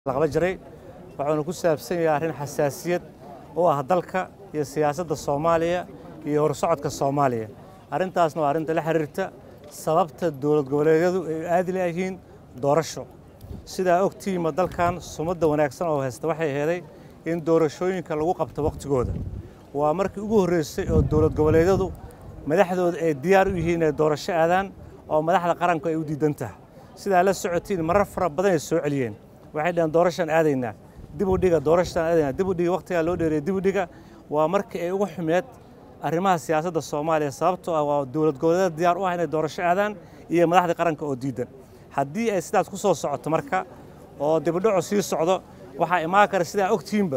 la qaban jiray wuxuuna ku saabsan yahay arrin xasaasiyad u ah dalka iyo siyaasadda soomaaliya iyo horsocodka soomaaliya arrintaasna waa arrinta la xiriirta sababta dowlad goboleedyadu ay aadi layihiin doorasho sidaa ogtihiima dalkan sumadda wanaagsan oo haysta waxay heeday in doorashooyinka lagu qabto wakhtigooda waa markii ugu horreysay oo dowlad goboleedyadu madaxdooda ay diyaar u yihiin inay doorasho aadaan oo madaxda qaranku ay u diidan tahay sidaa la socotiin marar fara badan ay soo celiyeen waxay dhaheen doorashaan aadaynaa dib u dhiga doorashaan aadaynaa dib u dhiga wakhtigaa loo dheereeyay dib u dhiga waa markii ay ugu xumeed arrimaha siyaasadda soomaaliya sababtoo ah waa dowlad goboleedyada diyaar u ah inay doorasho aadaan iyo madaxda qaranka oo diidan haddii ay sidaas ku soo socoto marka oo dibudhacu sii socdo waxaa imaan kara sidaa ogtihiinba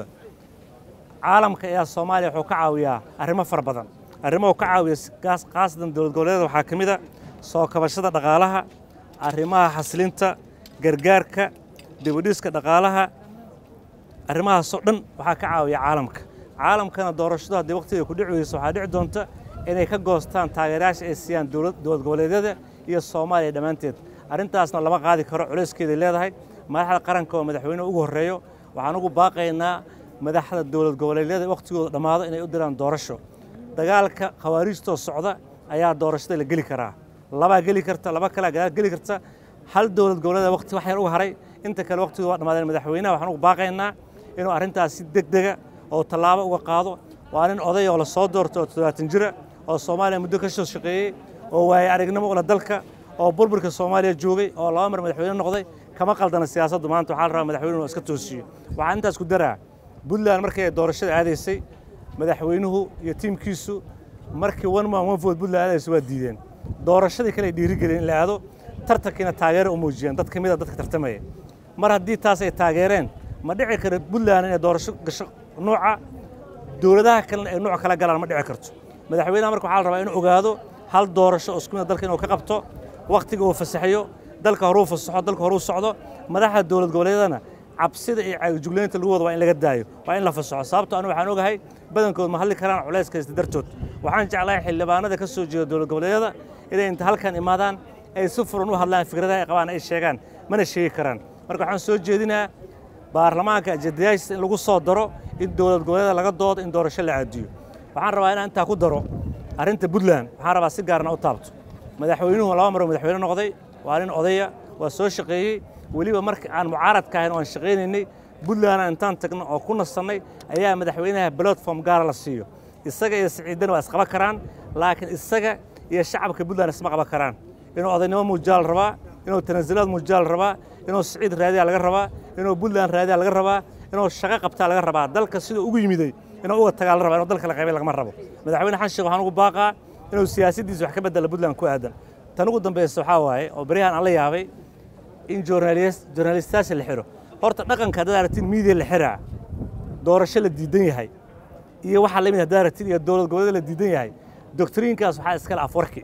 caalamka ayaa soomaaliya wuxuu ka caawiyaa arrimo fara badan arrimuhu ka caawiya khaasatan dowlad goboleedyada waxaa ka mid a soo kabashada dhaqaalaha arrimaha xasilinta gargaarka dibudhiska dhaqaalaha arrimahaasoo dhan waxaa ka caawiya caalamka caalamkana doorashadu haddii wakhtiga ku dhici weyso waxaa dhici doonta inay ka goostaan taageerayaasha ay siiyaan dowlad goboleedyada iyo soomaaliya dhammaanteed arrintaasna lama qaadi karo culayskeeday leedahay madaxda qaranka oo madaxweyneha ugu horreeyo waxaan ugu baaqaynaa madaxda dowlad goboleedyada wakhtigooda dhammaado inay u diraan doorasho dagaalka khawaariijtoo socda ayaa doorashada la geli karaa labaa geli karta laba kalea gadaal geli karta hal dowlad goboleeda wakhti wax yar u haray inta kale wakhtigooda waa dhammaadeen madaxweynaha waxaan ugu baaqaynaa inuu arrintaas si deg dega oo tallaabo uga qaado waa nin oday oo la soo doortay oo toddobaatan jira oo soomaaliya muddo ka soo shaqeeyey oo waaye aragnimo ula dalka oo burburka soomaaliya joogay oo laba mar madaxweyne noqday kama qaldana siyaasaddu maanta waxaa la rabaa madaxweynuhu inuu iska toosiyo waxaan intaas ku daraa puntland markii ay doorashada aadaysay madaxweynuhu iyo tiimkiisu markii one man one vote puntland aadaysa waa diideen doorashadii kale ay dhiirigeliyeen in la aado tartankiina taageero u muujiyeen dad ka mid a dadka tartamaya mar haddii taas ay taageereen ma dhici kara puntland inay doorasho gasho nooca dowladaha kalena ay nooc kala galaan ma dhici karto madaxweynaha marka waxaa la rabaa inuu ogaado hal doorasho oo isku mid dalka inuu ka qabto wakhtiga uu fasaxayo dalka horuu fasaxo dalka horuu socdo madaxda dowlad goboleedyadana cabsida iyo caagijuglaynta lagu wada waa in laga daayo waa in la fasaxo sababto anu waxaan ogahay badankood ma hadli karaan culayska haysta dartood waxaan jeclahay xildhibaanada ka soo jeeda dowlad goboleedyada inay inta halkan imaadaan ay si furan u hadlaan fikradaha ay qabaan ay sheegaan mana sheegi karaan marka waxaan soo jeedinaa baarlamaanka ajadayaashiisa in lagu soo daro in dowlad goboleedyada laga doodo in doorasho la caadiyo waxaan rabaa inaan intaa ku daro arrinta puntland waxaan rabaa si gaarna u taabto madaxweynuhu laba maroo madaxweyne noqday waa nin odaya waa soo shaqeeyey weliba marka aan mucaaradka ahayn oo aan shaqaynaynay puntlandna intaan tagno oo ku nasannay ayaa madaxweynaha platform gaara la siiyo isaga iyo siciidana waa isqaban karaan laakiin isaga iyo shacabka puntland isma qaban karaan inuu odaynimo muujiyaa la rabaa inuu tanaasulaad muujiyaa la rabaa inuu siciid raadiyaa laga rabaa inuu puntland raadiyaa laga rabaa inuu shaqo qabtaa laga rabaa dalka siduu ugu yimiday inuu uga tagaa la rabaa inuu dalka la qaybay lagama rabo madaxweyne xan sheekh waxaan ugu baaqaa inuu siyaasaddiisa wax ka bedela puntland ku aadan tan ugu dambaysa waxaa waaye oo beryahan aan la yaabay in journalistayaasha la xiro horta dhaqanka haddaad aragtiin miidiya la xiraa doorasho la diidan yahay iyo waxaa la mid haddaad aragtiin iyo dowlad goboleed la diidan yahay doctriinkaas waxaa iskale afwarki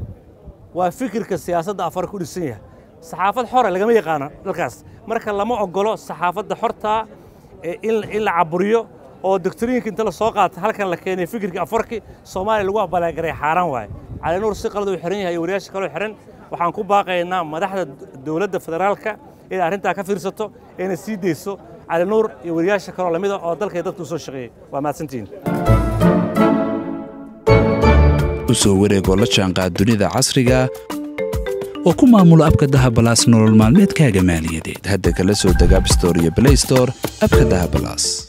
waa fikirka siyaasadda afwarki u dhisan yahay saxaafad xore lagama yaqaano dalkaas marka lama ogolo saxaafadda xortaa in la caburiyo oo doctriinka inta la soo qaata halkan la keenay fikirka afwarki soomaaliya lagu abaalagaray xaaraan waaye cali nuur si qalad uu xiran yahay iyo wariyaasha kaloo xiran waxaan ku baaqaynaa madaxda dowladda federaalka inay arrintaa ka fiirsato ayna sii dayso cali nuur iyo wariyaasha kaloo lamida oo dalkay dadka u soo shaqeeyey waa mahadsantihiin u soo wareegoo la jaanqaad dunida casriga oo ku maamulo abka dahabalaas nolol maalmeedkaaga maaliyadeed hadda kala soo deg abstore iyo blaystore abka dahabalaas